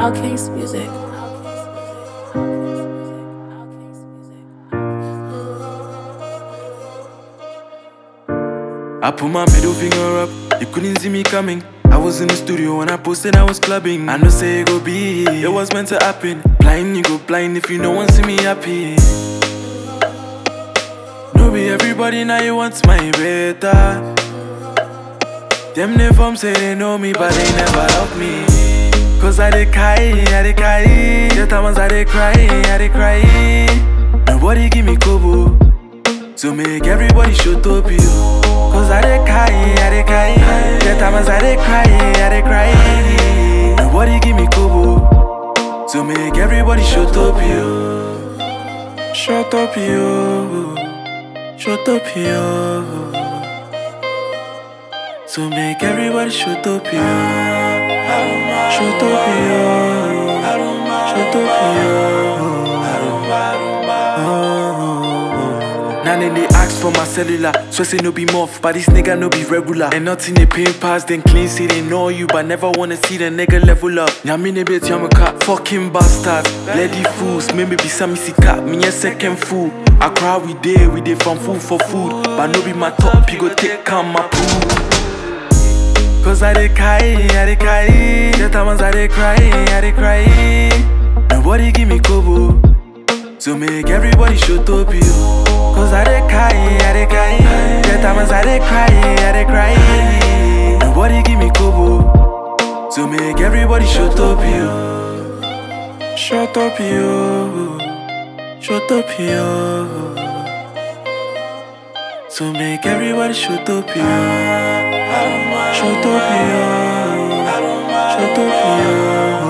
Outcast Music. I put my middle finger up, you couldn't see me coming. I was in the studio when I posted I was clubbing. I know say it go be, it was meant to happen. Blind, you go blind if you no one see me happy. No be everybody now you want my better. Them they from say they know me, but they never love me. Cause I dey cry, I dey cry. The times I dey cry, I dey cry. Nobody give me kobo. To make everybody shut up you Cause I dey cry, I dey cry The times I dey cry, I dey cry Nobody give me kobo To make everybody shut up you Shut up you Shut up you To make everybody shut up you Shut up you Shut up you Now then they ask for my cellular, so say no be muff, but this nigga no be regular. And nothing they pay pass, then clean say they know you, but never wanna see the nigga level up. Now me bit yamaka, fucking bastards, bloody fools, maybe be some missy cat, me a second fool. I cry we day, we day from food for food, but no be my top, you go take calm my poo. Cause I dey cry, I dey cry, the times I dey cry, I dey cry. Nobody give me kobo. To make everybody shut up you Cause I dey cry, I dey cry The times I dey cry, I dey cry Nobody give me kobo To make everybody shut up you Shut up you Shut up you To make everybody shut up you Shut up you Shut up you